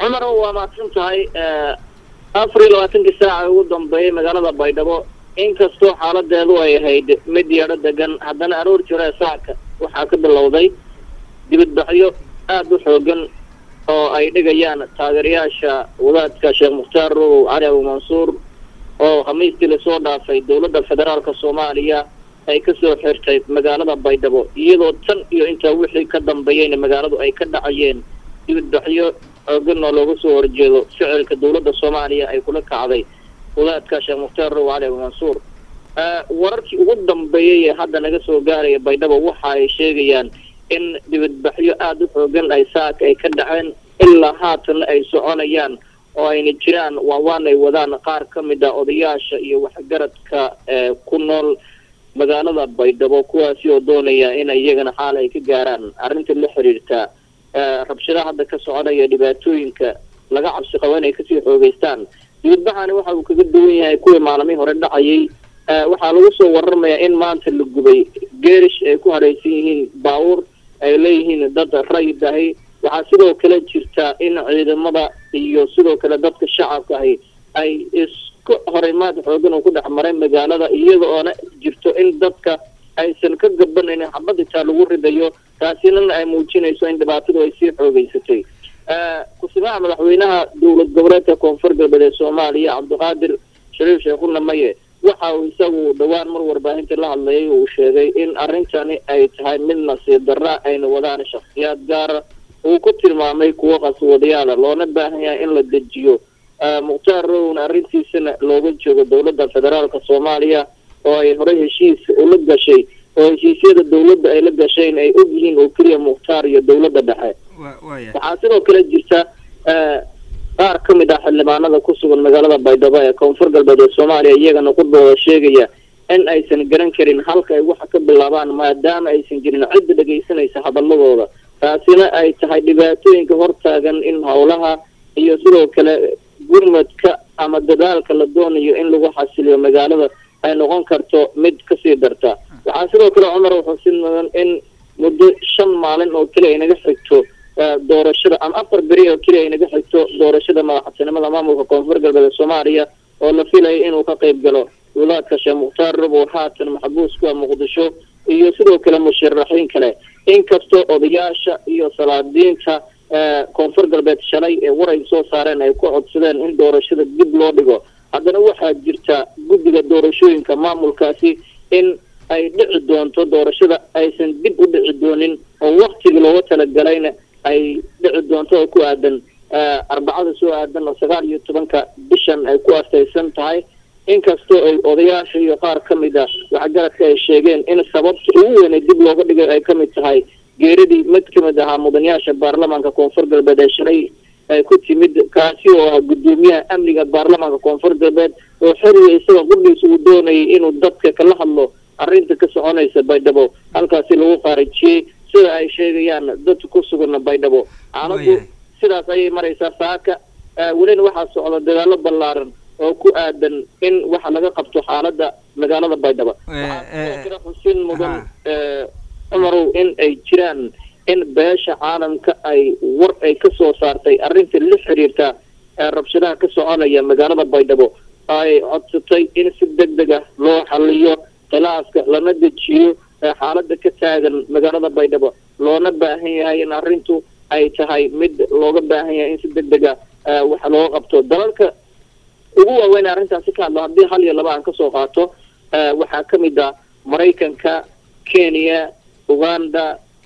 cumar waa mahadsan tahay afar iyo labaatankii saaca ugu dambeeyay magaalada baydhabo inkastoo xaaladeedu ay ahayd mid yeedho degan haddana aroor jira saacka waxaa ka bilowday dibadbaxyo aada u xoogan oo ay dhigayaan taageerayaasha wadaadka sheekh mukhtaar rogow cali abu mansuur oo khamiistii lasoo dhaafay dowladda federaalka soomaaliya ay kasoo xirtay magaalada baydhabo iyadoo tan iyo intaa wixii ka dambeeyeyna magaaladu ay ka dhacayeen dibadbaxyo xoogan oo looga soo horjeedo ficilka dowladda soomaaliya ay kula kacday wadaadka sheekh mukhtaar rogow cali abu mansuur wararkii ugu dambeeyey ee hadda naga soo gaaraya baydhabo waxa ay sheegayaan in dibadbaxyo aada u xoogan ay saaka ay ka dhaceen ilaa haatanna ay soconayaan oo ayna jiraan waawaan ay wadaan qaar ka mid a odayaasha iyo waxgaradka ku nool magaalada baydhabo kuwaasi oo doonaya in iyagana xaal ay ka gaaraan arrinta la xiriirta rabshadaha hadda ka soconaya dhibaatooyinka laga cabsi qabo inay kasii xoogeystaan dibadbaxani waxa uu kaga duwan yahay kuwii maalmihii hore dhacayay waxaa lagu soo waramayaa in maanta la gubay geerish ay ku hareysan yihiin baabuur ay leeyihiin dad rayid ahi waxaa sidoo kale jirta in ciidamada iyo sidoo kale dadka shacabka ahi ay isku horimaad xoogan oo ku dhex maray magaalada iyada oona jirto in dadka aysan ka gabanaynin xabaditaa lagu ridayo taasina ay muujinayso in dhibaatadu ay sii xoogeysatay ku-simaha madaxweynaha dowlad goboleedka koonfur galbeed ee soomaaliya cabdiqaadir shariif sheekhuna maye waxa uu isagu dhowaan mar warbaahinta la hadlayay uu sheegay in arrintani ay tahay mid nasiib darra ayna wadaan shakhsiyaad gaara uu ku tilmaamay kuwo qaswadayaala loona baahan yahay in la dejiyo mukhtaar rowna arrintiisana looga joogo dowladda federaalka soomaaliya oo ay horey heshiis ula gashay oo heshiisyada dowladda ay la gasheen ay og yihiin oo keliya mukhtaar iyo dowladda dhexe waxaa sidoo kale jirta qaar ka mid ah xildhibaanada ku sugan magaalada baydhabo ee koonfur galbeed ee soomaaliya iyagana qudbooda sheegaya in aysan garan karin halka ay waxa ka bilaabaan maadaama aysan jirin cidda dhegaysanaysa hadaladooda taasina ay tahay dhibaatooyinka hortaagan in howlaha iyo sidoo kale gurmadka ama dadaalka la doonayo in lagu xasiliyo magaalada ay noqon karto mid kasii darta waxaa sidoo kale cumar wuxuu si mudan in muddo shan maalin oo keliya ay naga xigto doorashada ama afar beri oo keliya ay naga xigto doorashada madaxtinimada maamulka koonfur galbeed ee soomaaliya oo la filayo inuu ka qayb galo wulaadka sheekh mukhtaar robow haatan maxbuus kuwa muqdisho iyo sidoo kale musharaxiin kale inkastoo odayaasha iyo salaadiinta koonfur galbeed shalay ee war ay soo saareen ay ku codsadeen in doorashada dib loo dhigo haddana waxaa jirta guddiga doorashooyinka maamulkaasi in ay dhici doonto doorashada aysan dib u dhici doonin oo waktigii looga talagalayna ay dhici doonto oo ku aadan arbacada soo aadan oo sagaal iyo tobanka bishan ay ku astaysan tahay inkastoo ay odayaasha iyo qaar ka mid a waxgaradka ay sheegeen in sababta ugu weynay dib looga dhigay ay ka mid tahay geeradii mid ka mid ahaa mudanayaasha baarlamaanka koonfur galbeed ee shalay ay ku timid kaasi oo ah guddoomiyaha amniga baarlamaanka koonfur galbeed oo xeriga isagoo qudhiisa uu doonayay inuu dadka kala hadlo arrinta ka soconaysa baydhabo halkaasi lagu qaarijiyey sida ay sheegayaan dadka ku sugan baydhabo xaaladu sidaas ayay maraysaa saaka welina waxaa socda dagaalo ballaaran oo ku aadan in waxa laga qabto xaalada magaalada baydhabo waxaa kale xusin mudan cumarow in ay jiraan in beesha caalamka ay war ay ka soo saartay arrinta la xiriirta rabshadaha ka soconaya magaalada baydhabo ay codsatay in si deg deg ah loo xaliyo khilaaska lana dejiyo xaalada ka taagan magaalada baydhabo loona baahan yahay in arrintu ay tahay mid looga baahan yahay in si deg deg ah waxa looga qabto dalalka ugu waaweyn arrintaasi ka hadlo haddii hal iyo laba aan kasoo qaato waxaa ka mid ah maraykanka kenya uganda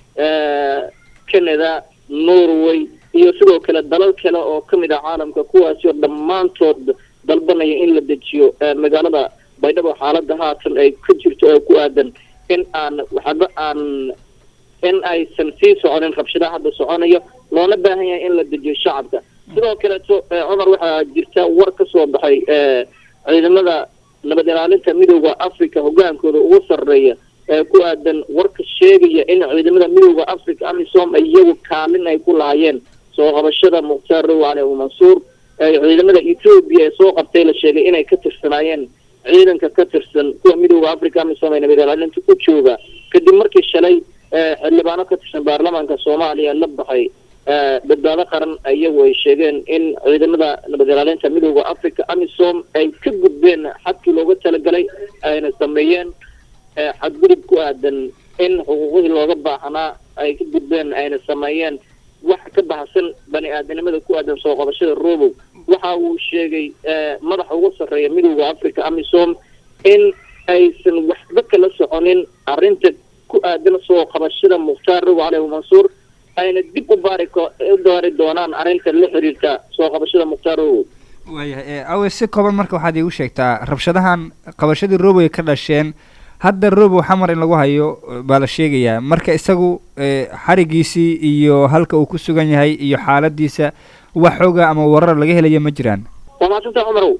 canada norway iyo sidoo kale dalal kale oo ka mid ah caalamka kuwaasi oo dhammaantood dalbanaya in la dejiyo magaalada baydhabo xaalada haatan ay ka jirto oo ku aadan in aan waxba aan in aysan sii soconin rabshadaha hadda soconayo loona baahan yahay in la dejiyo shacabka sidoo kaleeto cumar waxaa jirta war ka soo baxay ciidamada nabad ilaalinta midooda africa hogaankooda ugu sarreeya ee ku aadan warka sheegaya in ciidamada midooda africa amisom iyagu kaalin ay ku lahaayeen soo qabashada mukhtaar row cali abu mansuur ciidamada ethoobia ee soo qabtay la sheegay inay ka tirsanaayeen ciidanka ka tirsan kuwa midooda africa amisom ee nabad ilaalinta ku jooga kadib markii shalay xildhibaano ka tirsan baarlamaanka soomaaliya la baxay badbaado qaran iyagu ay sheegeen in ciidamada nabad ilaalinta midooda africa amisom ay ka gudbeen xadkii looga talagalay ayna sameeyeen xadgudub ku aadan in xuquuqihii looga baahnaa ay ka gudbeen ayna sameeyeen wax ka baxsan bani aadanimada ku aadan soo qabashada robow waxa uu sheegay madaxa ugu sarreeya midooda africa amisom in aysan waxba kala soconin arrinta ku aadan soo qabashada mukhtaar robow caleyh mansuur ayna dib u baari u baari doonaan arrinta la xiriirta soo qabashada mukhtaar robow waayahay awe si kooban marka waxaad iigu sheegtaa rabshadahan qabashadii robow ay ka dhasheen hadda robow xamar in lagu hayo baa la sheegayaa marka isagu xarigiisii iyo halka uu ku sugan yahay iyo xaaladiisa wax xooga ama warar laga helayo ma jiraan waa maasanta cumarow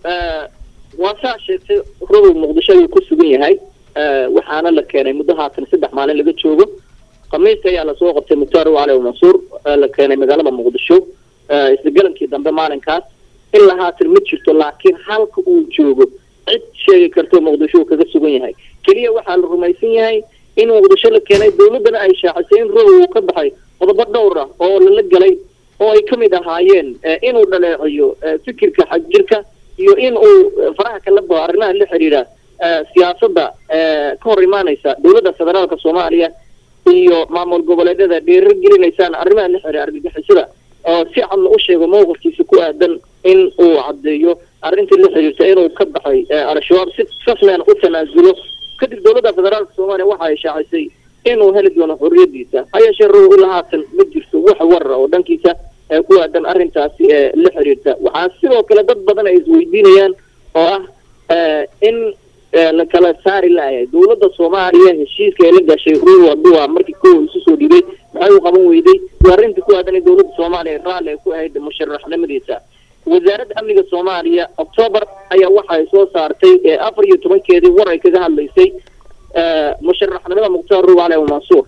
waa saa sheegtay robow muqdisho ayuu ku sugan yahay waxaana la keenay muddo haatan saddex maalin laga joogo khamiista ayaa lasoo qabtay mukhtaar robow caley mansuur la keenay magaalada muqdisho isgalankii dambe maalinkaas ilaa haatan ma jirto laakiin halka uu joogo cid sheegi karto muqdisho uu kaga sugan yahay keliya waxaa la rumaysan yahay in muqdisho la keenay dawladdana ay shaacisay in robow uu ka baxay qodobo dhowr ah oo lala gelay oo ay kamid ahaayeen inuu dhaleeciyo fikirka xagjirka iyo in uu faraha kala bao arrimaha la xiriira siyaasadda ka hor imaaneysa dawladda federaalka soomaaliya iyo maamul goboleedyada dhiiro gelinaysaan arrimaha la xiriira argagixisada oo si cadna u sheego mowqifkiisa ku aadan in uu caddeeyo arrintii la xiriirta inuu ka baxay al-shabaab si rasmian u tanaasulo kadib dawladda federaalka soomaaliya waxa ay shaacisay inuu heli doono xorriyadiisa ha yeeshee robow ilaa haatan ma jirto wax warara oo dhankiisa ku aadan arrintaasi la xiriirta waxaa sidoo kale dad badan ay isweydiinayaan oo ah in la kala saari layahay dawladda soomaaliya heshiiska ay la gashay robow hadduu markii kow isu soo dhibay maxay u qaban weyday waa arrintii ku aadan in dawladda soomaaliya raalli ay ku ahayd musharaxnimadiisa wasaaradda amniga soomaaliya octoobar ayaa waxa ay soo saartay afar iyo tobankeedii war ay kaga hadlaysay musharaxnimada mukhtaar robow caleyh mansuur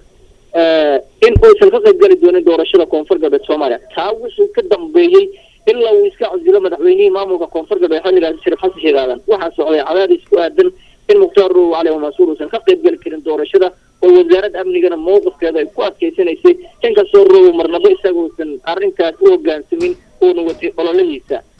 in uusan ka qayb geli doonin doorashada koonfur galbeed soomaaliya taa wuxuu ka dambeeyey ilaa uu iska casilo madaxweynihii maamulka koonfur galbeed xilligaasi shariif xasan sheekh aadan waxaa socday cadaadis ku aadan in mukhtaar robow caleyh mansuur uusan ka qayb geli karin doorashada oo wasaaradda amnigana mowqifkeeda ay ku adkaysanaysay inkastoo robow marnabo isaga uusan arrinkaas u hogaansamin uuna watay ololahiisa